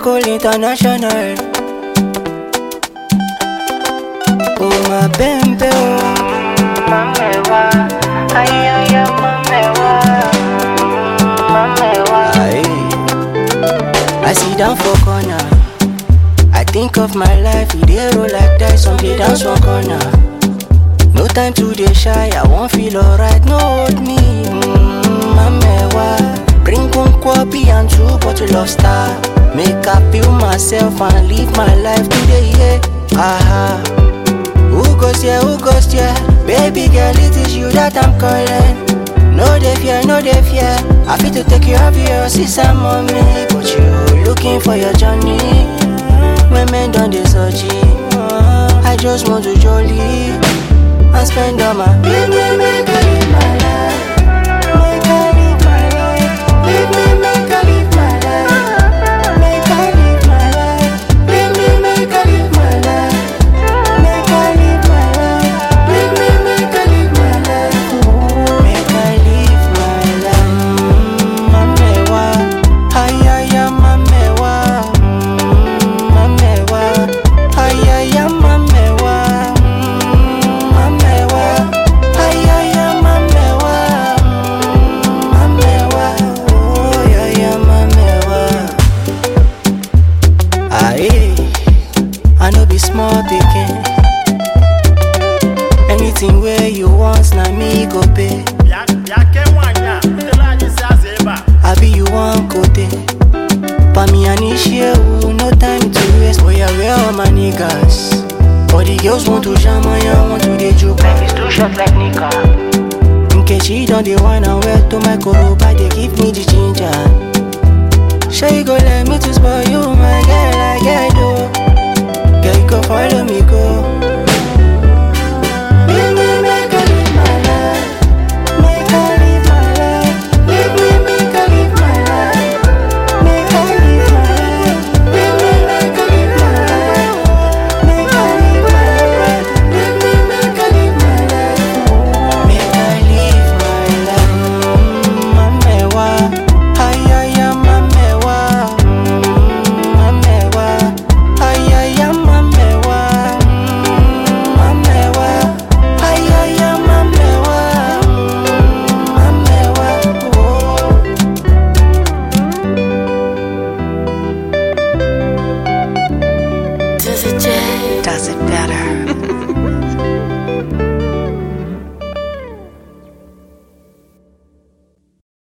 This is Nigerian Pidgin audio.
Cool International. Oh my baby, oh. Mamewa, ay ay ay, mamewa, mamewa. I sit down for corner. I think of my life, we dey roll like dice, some dey dance one corner. No time to dey shy, I won't feel alright, no hold me. Mm, mamewa, bring one kwabi and two bottle of star. Make I feel myself and live my life today, yeah. Aha. Who goes here, who goes here? Baby girl, it is you that I'm calling. No dey fear, no dey fear. I fit to take you off your sister mommy, but you looking for your journey. Women done dey search it. I just want to jolly and spend all my baby make I live my life. Make I live my life. Baby make I live my life. Make I live my life. Baby make I live my life. Make I live my life. Baby make I live my life. Make I live my life. Mamewa, ay ay ay mamewa, mamewa, ay ay ay mamewa, mamewa, ay ay ay mamewa, mamewa, oh ay ay mamewa. Aye, I no be small pikin. Anything where you want, na me go pay. yake nwanyị a butela anyị si aza ebe a Abi you want kote Pa me and you, no time to waste Oh yeah, where all my niggas? All the girls want to jam and you want to dey joke Life is too short like Nika Nkechi don dey wine and well to my koroba They give me the ginger